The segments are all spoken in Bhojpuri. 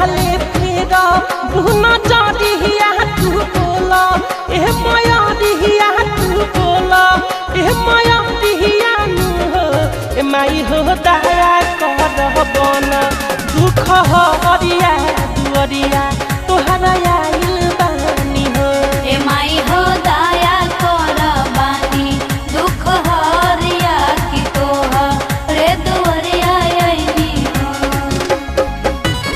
ले फेरा बुना जादिया तू बोला ए माया दिया तू बोला ए माया दिया नु हो ए माई हो दया कर बना दुख हरिया दुअरिया तोहरा आइल बानी हो ए माई हो दया कर बानी दुख हरिया की तोह रे दुवरिया आईनी हो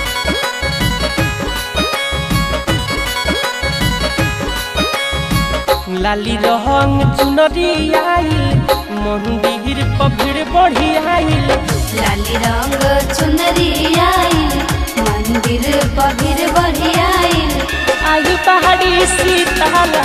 लाली रंग चुनरी आइल मंदिर पर भीड़ बढ़ी आइल लाली रंग चुनरी आइल मंदिर पगिर बढ़ी आइल आई पहाड़ी सीताल